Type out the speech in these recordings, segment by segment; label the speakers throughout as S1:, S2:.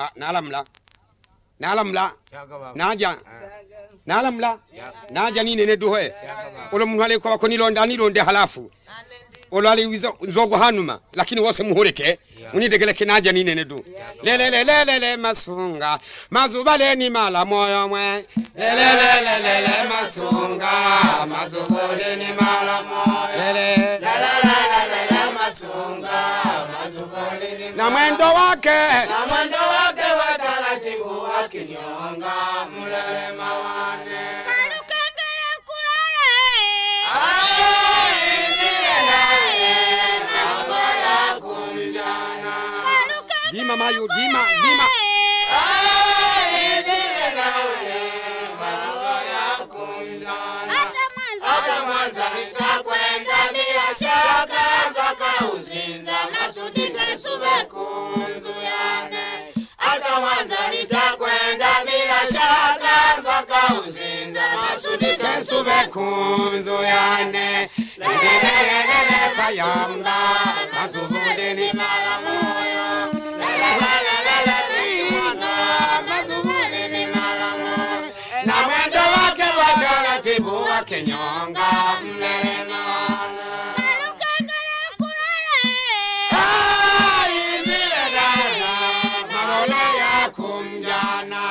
S1: ah, nalamula nalamula naja nalamula naja ninene duhe ulo muntu alikuwa bako nilonda nilonde halafu ulo aliwiza nzogo hanuma lakini wose muhureke munidegeleke naja ninene du lelelelelele masunga mazubaleni mala moyo mwe lelelelelele masunga mazubaleni mala moyo lele na mwendo wake
S2: na mwendo wake wa taratibu akinyonga mlele mawane
S3: Kalukengele kulale.
S1: dima mayu dima dima
S3: Hata mwanzo.
S2: hata Mwanza nitakwenda bila shaka mpaka Uzinza Masudi Kasube kunzuyane hata Mwanza nitakwenda bila shaka mpaka Uzinza Masudi Kasube
S1: kunzuyane lelelelele bayanga mazubudeni mala moyo mazubudeni mala moyo na mwendo wake wa taratibu wa kinyonga mlema
S3: Kalukengele kulale.
S1: Ai, zile dada marola ya kumjana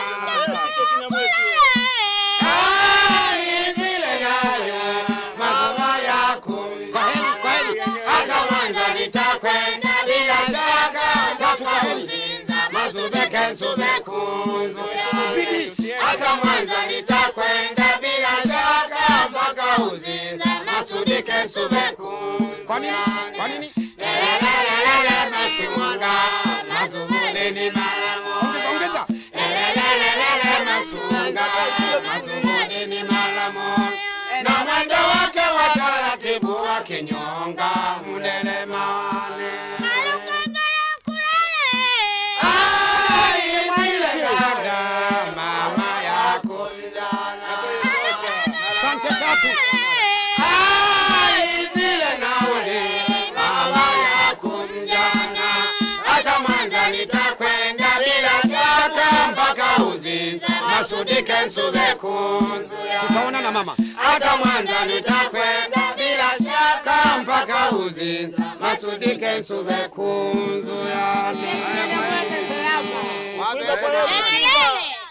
S1: Ai, zile dada mama ya kumjana hata Mwanza nitakwenda bila shaka mpaka Uzinza mazubeke zubekunzu zidi hata Mwanza nitakwenda bila shaka mpaka Uzinza masudike zubekunzu kwa nini kwa nini lelelelele masunga mazubudeni mara ongeza ongeza lelelelele masunga mazubudeni mara moja na mwendo wake wa taratibu wa kinyonga mlele mane
S3: Kalukengele kulale.
S1: Ai, zile dada mama yako asante tatu Ai, zile nauli mama yako mjana hata Mwanza nitakwenda bila shaka mpaka Uzinza masudike nsube kunzu tutaona na mama hata Mwanza nitakwenda bila shaka mpaka Uzinza masudike nsube kunzu yani
S3: Lelelele.